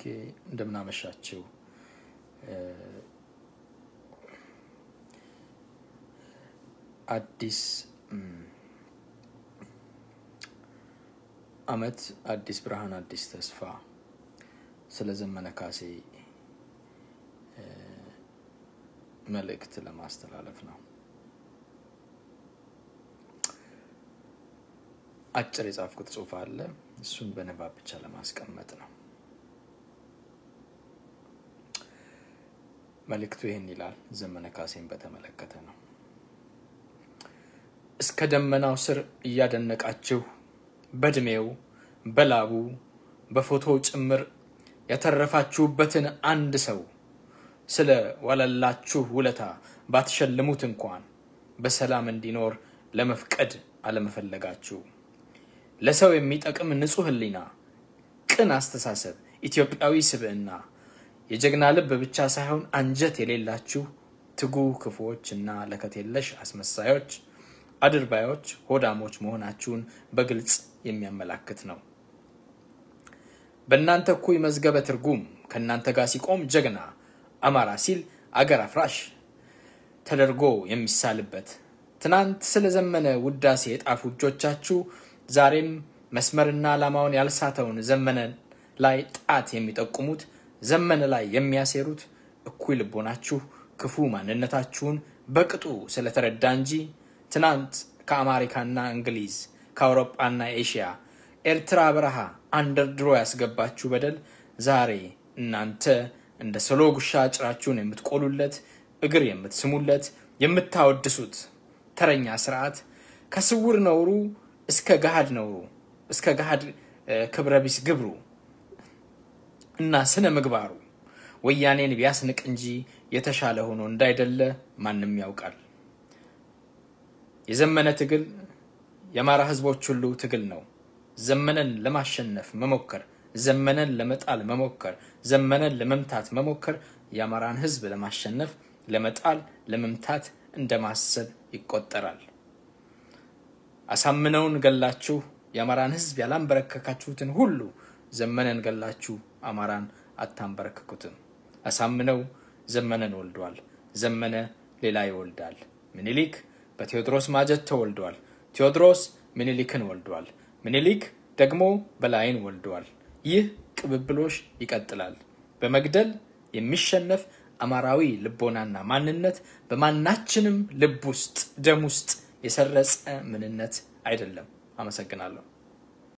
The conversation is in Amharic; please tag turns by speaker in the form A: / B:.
A: እንደምናመሻችው አዲስ አመት፣ አዲስ ብርሃን፣ አዲስ ተስፋ ስለ ዘመነ ካሴ መልእክት ለማስተላለፍ ነው። አጭር የጻፍኩት ጽሑፍ አለ። እሱን በንባብ ብቻ ለማስቀመጥ ነው። መልእክቱ ይህን ይላል። ዘመነ ካሴን በተመለከተ ነው። እስከ ደመናው ስር እያደነቃችሁ በእድሜው በላቡ በፎቶው ጭምር ያተረፋችሁበትን አንድ ሰው ስለ ዋለላችሁ ውለታ ባትሸልሙት እንኳን በሰላም እንዲኖር ለመፍቀድ አለመፈለጋችሁ ለሰው የሚጠቅም ንጹሕ ሕሊና፣ ቅን አስተሳሰብ፣ ኢትዮጵያዊ ስብዕና፣ የጀግና ልብ ብቻ ሳይሆን አንጀት የሌላችሁ ትጉህ ክፉዎች እና ለከት የለሽ አስመሳዮች፣ አድርባዮች፣ ሆዳሞች መሆናችሁን በግልጽ የሚያመላክት ነው። በእናንተ እኩይ መዝገበ ትርጉም ከእናንተ ጋር ሲቆም ጀግና አማራ ሲል አገር አፍራሽ ተደርጎ የሚሳልበት ትናንት ስለ ዘመነ ውዳሴ የጣፉ እጆቻችሁ ዛሬም መስመርና ዓላማውን ያልሳተውን ዘመነ ላይ ጣት የሚጠቁሙት ዘመነ ላይ የሚያሴሩት እኩይ ልቦናችሁ ክፉ ማንነታችሁን በቅጡ ስለተረዳ እንጂ ትናንት ከአሜሪካና እንግሊዝ ከአውሮጳና ኤሽያ ኤርትራ በረሃ አንደርድሮ ያስገባችሁ በደል ዛሬ እናንተ እንደ ሰሎ ጉሻ ጭራችሁን የምትቆሉለት እግር የምትስሙለት የምታወድሱት ተረኛ ስርዓት ከስውር ነውሩ እስከ ገሃድ ነውሩ እስከ ገሃድ ክብረ ቢስ ግብሩ እና ስነ ምግባሩ ወያኔን ቢያስንቅ እንጂ የተሻለ ሆኖ እንዳይደለ ማንም ያውቃል። የዘመነ ትግል የአማራ ሕዝቦች ሁሉ ትግል ነው። ዘመነን ለማሸነፍ መሞከር፣ ዘመነን ለመጣል መሞከር፣ ዘመነን ለመምታት መሞከር የአማራን ሕዝብ ለማሸነፍ ለመጣል፣ ለመምታት እንደማሰብ ይቆጠራል። አሳምነውን ገላችሁ የአማራን ሕዝብ ያላንበረከካችሁትን ሁሉ ዘመነን ገላችሁ አማራን አታንበረክኩትም። አሳምነው ዘመነን ወልዷል። ዘመነ ሌላ ይወልዳል። ምኒልክ በቴዎድሮስ ማጀት ተወልዷል። ቴዎድሮስ ምኒልክን ወልዷል። ምኒልክ ደግሞ በላይን ወልዷል። ይህ ቅብብሎሽ ይቀጥላል። በመግደል የሚሸነፍ አማራዊ ልቦናና ማንነት በማናችንም ልብ ውስጥ ደም ውስጥ የሰረጸ ምንነት አይደለም። አመሰግናለሁ።